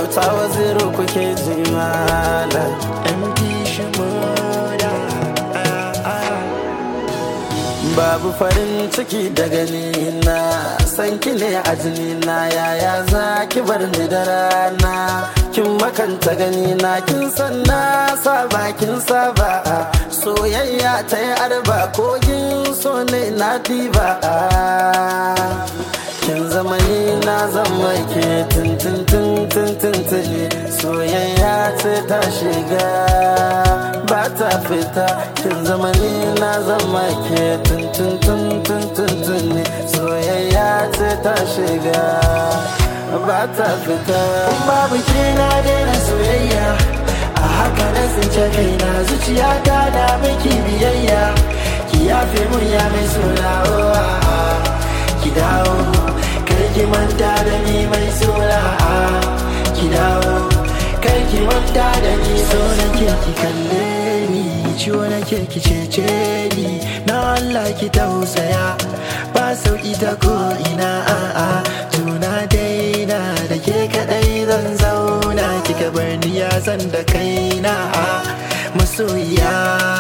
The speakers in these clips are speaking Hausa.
auta waziru kuke ji malam MD Shimoda babu farin ciki da gani na san ki ne a jini na yaya za ki bar ni da rana kin makanta gani na kin san na saba kin saba soyayya ta yi arba kogin so ne na diba kin zama ni na zama ke tintin tintin tintin soyayya ce ta shiga ba ta fita kin zama ni na zama ke tintin tintin tintin soyayya ce ta shiga ba ta fita Babu ke na daina soyayya A haka na tsince kaina zuciya ta da miki biyayya Ki yafe mun ya mai suna oh, ah, ah. Ki dawo Kar ki manta da ni mai suna ah. Ki dawo Kar ki manta da ni so nake ki kalle ni Ciwo nake ki cece ni Na Allah ki tausaya Ba sauki ta ko ina a'a Tuna daina da ke kadai zan zauna Kika bar ni ya san da kaina Masoyiya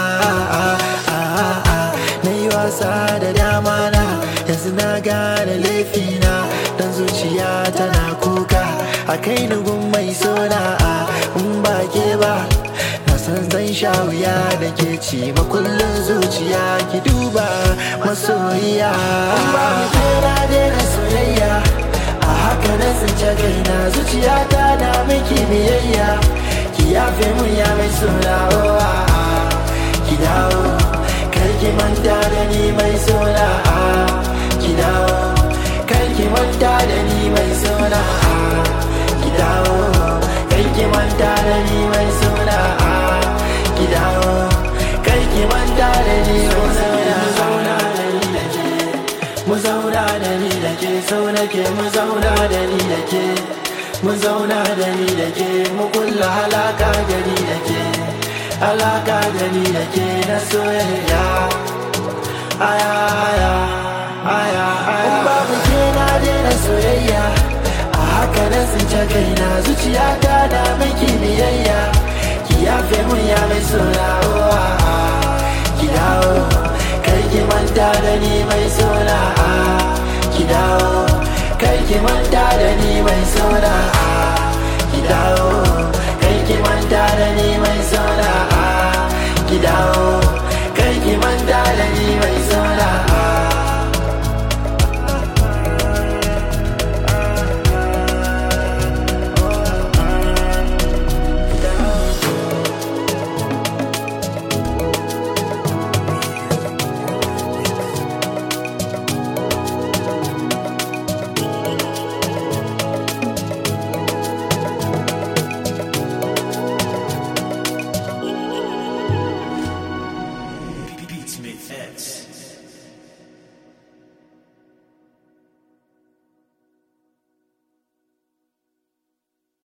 Na yi wasa da dama na Yanzu na gane laifina Dan zuciya tana kuka A kai ni gun mai sona In ba ke ba Na san zan sha wuya da ke ci makullin zuciya ki duba masoyiya ba mu kera daina soyayya a haka na tsince kaina zuciya ta na miki biyayya ki yafe mun ya mai suna oh, ah, ah. ki dawo kar ki manta da ni mai suna ah. ki dawo kar ki manta da ni mai suna ah. ki dawo kar ki manta da ni mai suna ah. ki dawo kar ki manta da ni mai suna mu zauna da ni da ke sau nake mu zauna da ni da ke mu zauna da ni da ke mu kulla halaka da ni da ke alaka da ni da ke na soyayya aya aya aya aya babu ke na daina soyayya a haka na tsince kaina zuciya ta da miki biyayya ki yafe mun ya mai suna oh, ah, ah. ki dawo kar ki manta da ni mai suna ah. ki dawo kar ki manta da ni mai suna ah. ki dawo kar ki manta da ni mai suna